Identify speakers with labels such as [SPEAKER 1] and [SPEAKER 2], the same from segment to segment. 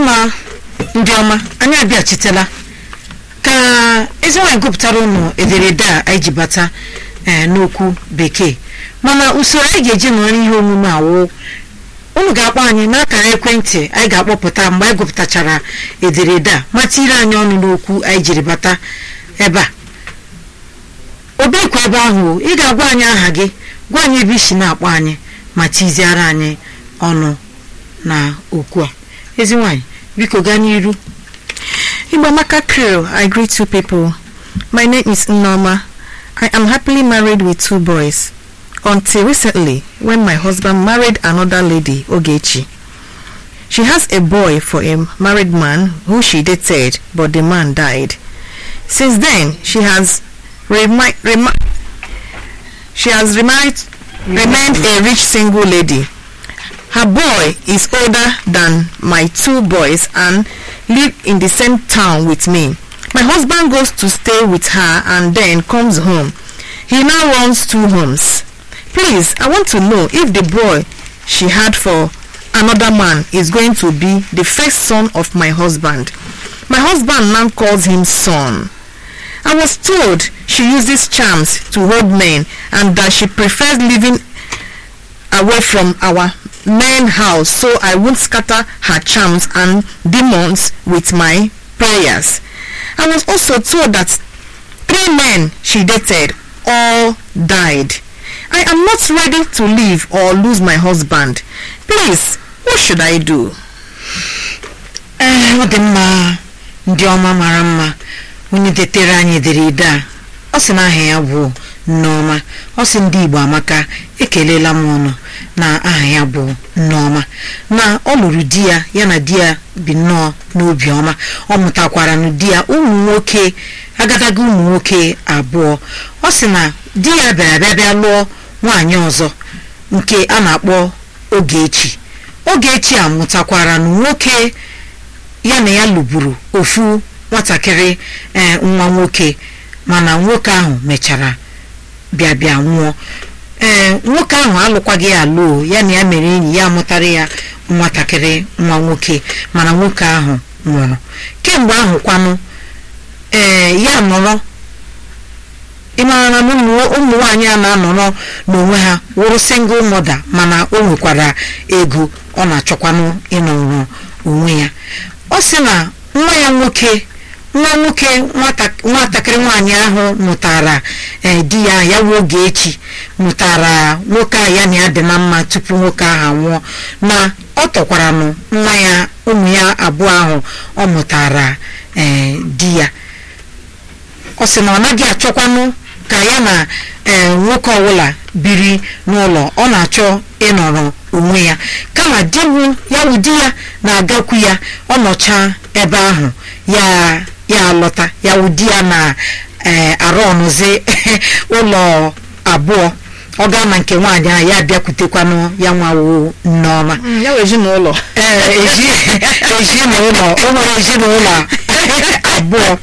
[SPEAKER 1] mma ndị ọma anyị abịachitela ka ezi nwaanyị gụpụtara ụnụ ederede a anyị ji bata ee n'okwu bekee mana usoro anyị ga-eji nọrọ ihe omume awụ unu ga-akpọ anyị n'akara ekwentị anyị ga-akpọpụta mgbe anyị gụpụtachara ederede a ma tiri anyị ọnụ n'okwu anyị jiri bata ebe a obekwa ebe ahụ ị ga-agwa anyị aha gị gwa anyị ebe isi na-akpọ anyị ma tiziara anyị ọnụ na okwu a ezi nwaanyị biko gaa n'iru
[SPEAKER 2] Ibamaka Crew, I greet you people. My name is Noma. I am happily married with two boys. Until recently, when my husband married another lady, Ogechi. She has a boy for a married man who she dated, but the man died. Since then, she has remi- remi- she has remained remained a rich single lady. Her boy is older than my two boys and live in the same town with me. My husband goes to stay with her and then comes home. He now runs two homes. Please, I want to know if the boy she had for another man is going to be the first son of my husband. My husband now calls him son. I was told she uses charms to hold men and that she prefers living away from our main house so I won't scatter her charms and demons with my prayers. I was also told that three men she dated all died. I am not ready to leave or lose my husband. Please, what should I do?
[SPEAKER 1] ee ọ dị mma ndị ọma mara mma onye detere anyị ederede a ọ sị na aha ya bụ nneọma ọ sị ndị igbo amaka ekelela m ụnụ na aha ya bụ nneọma na ọ lụrụ di ya ya na di ya bi nnọọ n'obi ọma ọ mụtakwara na di ya ụmụ nwoke agadaga ụmụ nwoke abụọ ọ sị na di ya bịara bịa bịa lụọ nwaanyị ọzọ nke a na-akpọ Ogechi Ogechi a mụtakwara na nwoke ya na ya lụburu ofu nwatakịrị ee nwa nwoke mana nwoke ahụ mechara bịa bịa nwụọ ee nwoke ahụ alụkwaghị ya alụ ya na ya mere enyi ya mụtara ya nwatakịrị nwa nwoke mana nwoke ahụ nwụrụ kemgbe ahụ kwanụ ee ya nọrọ ịmara na ụmụ ụmụ nwaanyị a na-anọrọ n'onwe ha wụrụ single mother mana o nwekwara ego ọ na-achọkwanụ ịnọrọ onwe ya ọ sị na nwa ya nwoke nwa nwoke nwata- nwatakịrị nwaanyị ahụ mụtara ee, di ya ya wụ Ogechi mụtara nwoke a ya na ya dị na mma tupu nwoke ahụ anwụọ na ọ tọkwaranụ nwa ya ụmụ ya abụọ ahụ ọ mụtara ee, di ya ọ sị na ọ naghị achọkwanụ ka ya na ee, nwoke ọbụla biri n'ụlọ ọ na-achọ ịnọrọ onwe ya kama di bụ ya wụ di ya na-agakwu ya ọ nọcha ebe ahụ ya ya alọta ya wụ di ya na ee, arụ ọnụzi ụlọ abụọ ọ gaa na nke nwaanyị ahụ ya bịakwutekwanụ ya nwawo nneọma
[SPEAKER 2] ya wụ ezinụlọ
[SPEAKER 1] ee ezi ezinụlọ o nwere ezinụlọ abụọ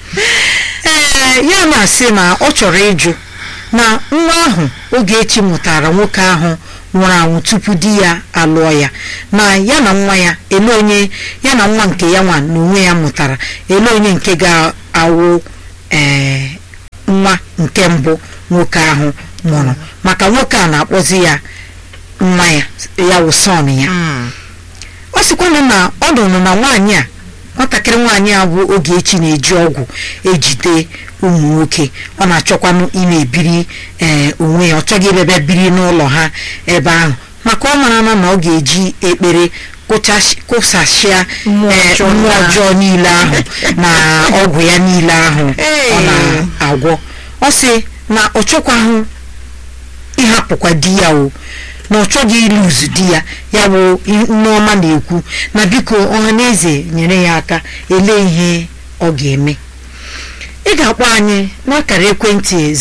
[SPEAKER 1] ee ya na-asị na ọ chọrọ ịjụ na nwa ahụ Ogechi mụtara nwoke ahụ nwụrụ anwụ tupu di ya alụọ ya na ya na nwa ya ele onye ya na nwa nke ya nwa na onwe ya mụtara ele onye nke ga-awụ ee nwa nke mbụ nwoke ahụ mụrụ maka nwoke a na-akpọzi ya nwa ya ya wụ son ya ọ sịkwanụ na ọ nụrụ na nwaanyị a nwatakịrị nwaanyị a bụ Ogechi na-eji ọgwụ ejide ụmụ nwoke ọ na-achọkwanụ ime ebiri ee onwe ya ọ chọghị ịbịabịa biri n'ụlọ ha ebe ahụ maka ọ mara na ọ ga-eji ekpere kụchashi- kụsashịa
[SPEAKER 2] Mmụọ
[SPEAKER 1] ee,
[SPEAKER 2] ọjọọ
[SPEAKER 1] mmụọ
[SPEAKER 2] ahụ.
[SPEAKER 1] ọjọọ niile ahụ na ọgwụ ya niile ahụ ọ
[SPEAKER 2] Ee.
[SPEAKER 1] na-agwọ ọ sị na ọ chọkwaghị ịhapụkwa di ya o na ọ chọghị ịlụzu di ya ya bụ nneọma na-ekwu na biko ọha na eze nyere ya aka ele ihe ọ ga-eme ị ga-akpọ anyị n'akara ekwentị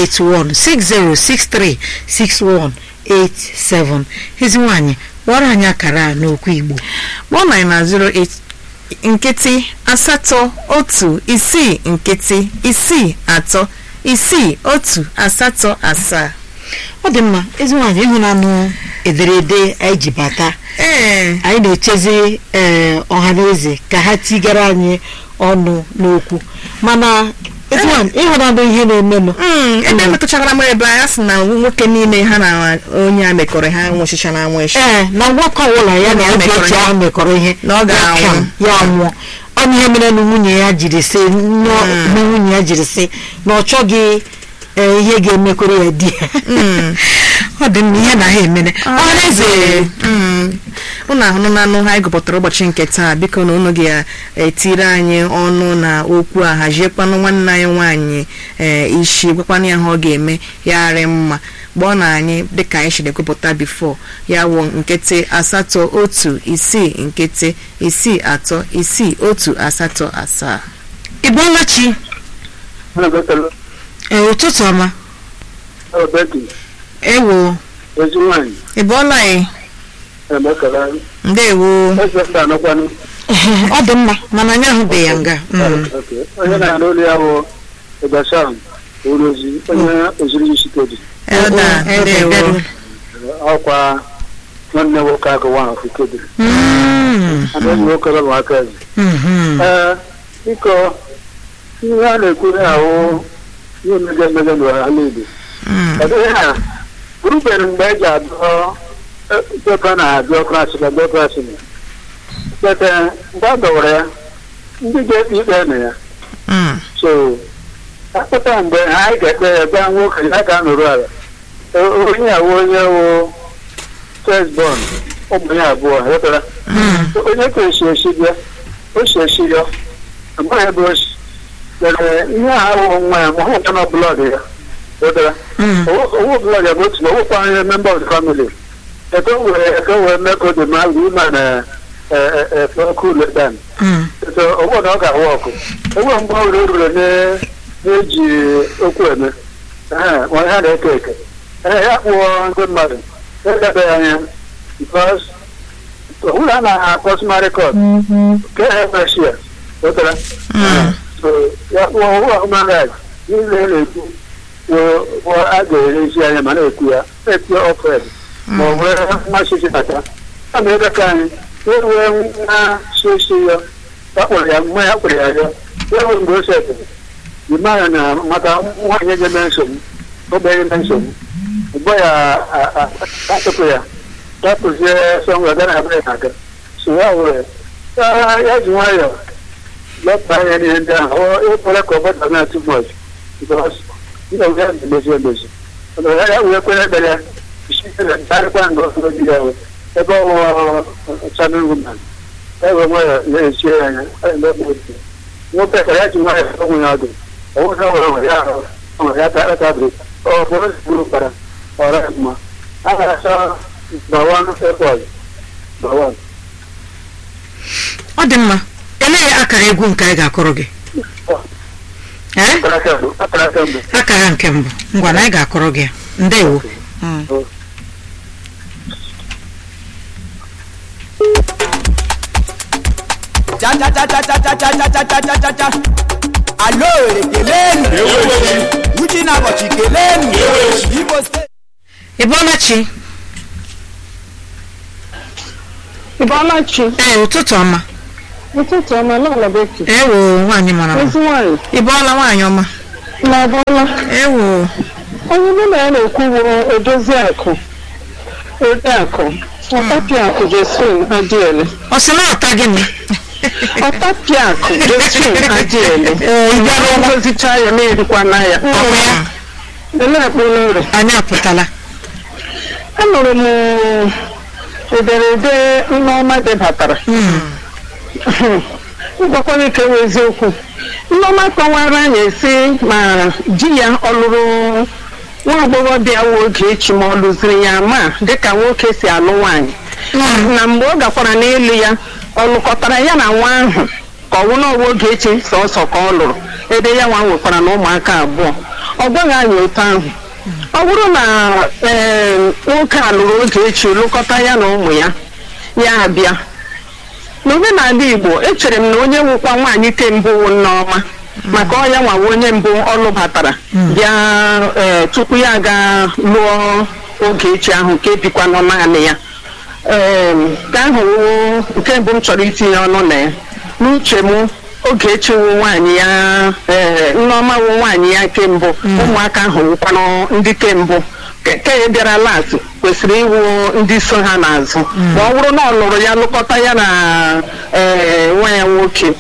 [SPEAKER 1] 08160636187 ezi nwaanyị kpọrọ anyị akara a n'okwu Igbo
[SPEAKER 2] kpọọ 908 nkịtị asatọ otu isii nkịtị isii atọ isii otu asatọ asaa
[SPEAKER 1] ọ dị mma ezi nwaanyị ịhụnanụ ederede anyị ji bata
[SPEAKER 2] ee
[SPEAKER 1] anyị na-echezi ee ọha na eze ka ha tigara anyị ọnụ n'okwu mana eziwan ịhụnanụ ihe na-emenụ
[SPEAKER 2] Mm, ebe metụchara m ebe a sị na nwoke niile ha na onye a mekọrọ ha nwụchicha na anwụ echi
[SPEAKER 1] ee na nwoke ọbụla ya na
[SPEAKER 2] Ya
[SPEAKER 1] oge
[SPEAKER 2] mekọrọ
[SPEAKER 1] ochie
[SPEAKER 2] ya.
[SPEAKER 1] ahụ mekọrọ ihe
[SPEAKER 2] Na ọ ga-anwụ.
[SPEAKER 1] ya ka ya nwụọ ọnụ ihe mere na nwunye ya jiri sị nne nne nwunye ya jiri sị na ọ chọghị ee, ihe ga-emekwere ya di ya
[SPEAKER 2] Mm.
[SPEAKER 1] ọ dị mma ihe na ha emene ọhaneze
[SPEAKER 2] unu ahụnụ na anụ ha anyị gụpụtara ụbọchị nke taa biko na unu ga-etiri anyị ọnụ na okwu a haziekwanụ nwanne anyị nwaanyị ee isi gwakwanụ ya ha ọ ga-eme ya arị mma gbọọ na anyị dịka anyị siri ekwupụta bifo ya wụ nkịtị asatọ otu isii nkịtị isii atọ isii otu asatọ asaa
[SPEAKER 1] ị bụọla chi ee ụtụtụ ọma
[SPEAKER 3] Betty,
[SPEAKER 1] ewo
[SPEAKER 3] ezi nwanyị,
[SPEAKER 2] ị bụọla anyị
[SPEAKER 3] emekara,
[SPEAKER 2] ndewo
[SPEAKER 3] eze ndị anọkwanụ.
[SPEAKER 1] ọ dị mma mana anyị ahụbeghị ya nga Mm.
[SPEAKER 3] Okay. Onye na-arụ olu ya bụ Ịgbasam Orozi, onye oziri isi kedi.
[SPEAKER 2] elda
[SPEAKER 1] Oh, Elda,
[SPEAKER 2] ndewo
[SPEAKER 1] Elda.
[SPEAKER 3] Ọkwa nwanne nwoke agụ nwa afọ kedi.
[SPEAKER 1] Mm.
[SPEAKER 3] Ada enyi nwoke bụ aka eze.
[SPEAKER 1] Mhm.
[SPEAKER 3] Ee, biko, ihe a na-ekwu ya ahụ ihe emege emege n'ala Igbo.
[SPEAKER 2] Mm.
[SPEAKER 3] Ọ dịghị ha, rubere mgbe e ji adọ pepa na biokrasi na biokrasi na. Bete, mgbe a dọwara ya, ndị ga-ekpe ikpe na ya.
[SPEAKER 2] Mm.
[SPEAKER 3] so akpụta mgbe anyị ga-ekpe ya gwa nwoke ya ga-anọrụ ala O- onye awụ onye wụ firstborn ụmụ ya abụọ ghọtara onye ka esi esi bịa o si esi ya amaghị ebe o si mere ihe a awụ nwa ya ma ọ hụkwa na blọd ya ghọtara
[SPEAKER 1] Mm.
[SPEAKER 3] owu blọd ya bụ otu na owukwa onye member of the family eke o were eke o were mee ka o dị ma ime na ekul dan
[SPEAKER 1] Mm.
[SPEAKER 3] so ọgbọ na ọ ga-ahụ ọkụ enwe mgbe ọ ruru ruru na- na-eji okwu eme Ee, ma ha na-eke eke Ee, ya kpụọ ndị mmadụ elebe ya anya bikos ọbụla a na-akpọ smart court nke ha emechi ya wetara so ya kpụọ human rights niile na-ekwu wo- wo a ga-erezi anya ma na-ekwu ya na-ekwu ofred ma ọ nwere mmasị chịbata a ma ebe ka anyị eruwe nwa sosi ya akpọrọ ya mgbe ya kpọrọ ya ya ya nwere mgbe o setịrị ịma ya na maka nwaanyị ga-eme nsogbu ogbenye eme nsogbu ugbo ya a- a- atụpụ ya tapụzie sọnwa gara abụrụ ya aga so ya were ya- ya ji nwayọọ lọpụ anya n'ihe ndị ahụ ọ ekwere ka ọ bata na too much because ndị ọzọ ya na-emezi emezi Ọ ya ya wee kwere ekpere ya isi karịkwa nga ọzọ dị ya wee ebe ọ chanel woman ebe nwayọọ na-echie ya anya ọ na-eme otu nwoke ka ya ji nwayọọ onwe ya ọdụ ọwụ na nwere nwere ya ahụ nwere ya ta tabiri ọ bụrụ buru kpara ọra ya mma a ga-achọ bawan airport bawan
[SPEAKER 1] ọ dị mma elee akara egwu nke anyị ga-akụrụ gị ee
[SPEAKER 3] akara aka mbụ akara aka mbụ
[SPEAKER 1] akara nke mbụ ngwa na anyị ga-akụrụ gị ya ndewo
[SPEAKER 4] cha cha cha cha cha cha cha cha cha cha cha cha cha alo ekelenu uchi na ụbọchị kelenu igbo steeti
[SPEAKER 1] ị bụọla chi
[SPEAKER 5] Ịbọlachi,
[SPEAKER 1] ee ụtụtụ ọma
[SPEAKER 5] ụtụtụ ọma n'ụlọ Beki.
[SPEAKER 1] ewo nwaanyị mara mma
[SPEAKER 5] Ezi nwanyị,
[SPEAKER 2] ị bụọla nwaanyị ọma
[SPEAKER 5] na ọbụla,
[SPEAKER 2] ewo
[SPEAKER 5] onye mụ na ya na-ekwu bụ edozi akụ, ode akụ, ọtapịa akụ Josephine Adiele.
[SPEAKER 1] ọ sị na ọta gịnị
[SPEAKER 5] Ọtapịa akụ Josephine Adiele. Ịbịa na-egozicha ya na-erikwa na ya.
[SPEAKER 1] ọkwa ya
[SPEAKER 5] Ele ekpere ore.
[SPEAKER 1] anyị apụtala
[SPEAKER 5] Anụrụ m ederede Nneọma debatara. ngwakwara ike wụ eziokwu nneọma kọwara anyị si ma di ya ọ lụrụ nwa agbọghọbịa nwa oge echi ma ọ lụziri ya ma dịka nwoke si alụ nwaanyị na mgbe ọ gakwara n'elu ya ọ lụkọtara ya na nwa ahụ ka ọ wụ n'ọwa oge echi sọsọ ka ọ lụrụ ebe ya nwa nwekwara na ụmụaka abụọ ọ gwaghị anyị otu ahụ ọ bụrụ na ee nwoke a lụrụ oge echi lụkọta ya na ụmụ ya ya abịa n'omenala igbo echere m na onye nwụkwa nwaanyị ke mbụ wụ nneọma maka ọ ya nwawa onye mbụ ọ lụbatara bịa ee tupu ya aga lụọ oge echi ahụ nke bikwa nọ naanị ya ee ka ahụ wụ nke mbụ m chọrọ itinye ọnụ na ya n'uche m oge echewu nwaanyị ya ee nneọma wụ nwaanyị ya nke mbụ ụmụaka ahụ wụkwanụ ndị ke mbụ nke ya bịara lat kwesịrị ịwụ ndị so ha n'azụ ma ọ bụrụ na ọ lụrụ ya lụkọta ya na ee nwa ya nwoke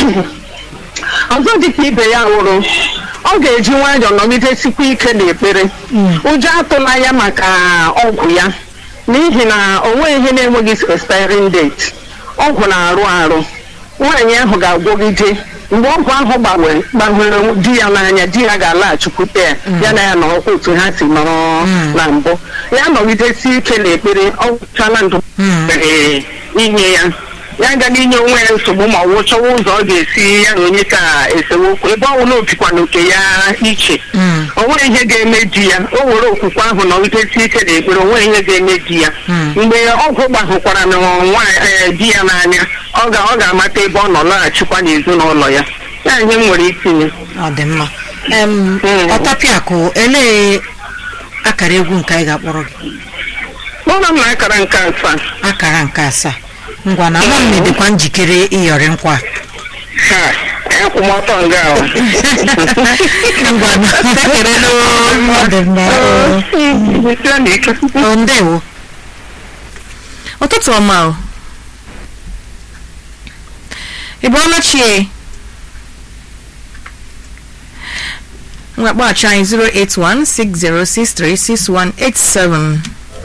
[SPEAKER 5] ọzọ dịka ibe ya wụrụ ọ ga-eji nwayọọ nọgidesikwa ike n'ekpere ụjọ atụla ya maka ọgwụ ya n'ihi na o nweghị ihe na-enweghị expiring date ọgwụ na-arụ arụ nwaanyị ahụ ga-agwọgide mgbe ọgwụ ahụ gbanwere gbanwere di ya n'anya di ya ga-alaghachikwute ya ya na ya na ọkwa otu ha si nọrọ na mbụ ya nọgidesi ike n'ekpere ọ gwụchala ndụ ee, inye ya ya agaghị inye onwe ya nsogbu ma ọ wụ chọwa ụzọ ọ ga-esi ya na onye ka esemokwu ebe ọ bụla obikwa n'oke ya iche o nweghị ihe ga-eme di ya o were okwukwe ahụ nọgidesi ike n'ekpere o nweghị ihe ga-eme di ya mgbe ọgwụ gbahụkwara na nwa ee, di ya n'anya ọ ga ọ ga-amata ebe ọ nọ laghachikwa n'ezinụlọ ya ya ihe m nwere itinye
[SPEAKER 1] ọ dị mma em
[SPEAKER 5] Mm.
[SPEAKER 1] ọtọpịakụ elee akara egwu nke anyị ga-akpọrọ gị
[SPEAKER 5] n'ụlọ m na akara nke asaa
[SPEAKER 1] akara nke asaa ngwa na ama m dịkwa njikere ịyọrị nkwa
[SPEAKER 5] ha akwụmọtọ nga ahụ
[SPEAKER 1] ngwa na ọ dị mma oo.
[SPEAKER 5] Jisie n'ike.
[SPEAKER 1] Ọ, ndewo
[SPEAKER 2] ụtụtụ ọma o ị bụ ọnachie ngwa kpọghachi anyị 08160636187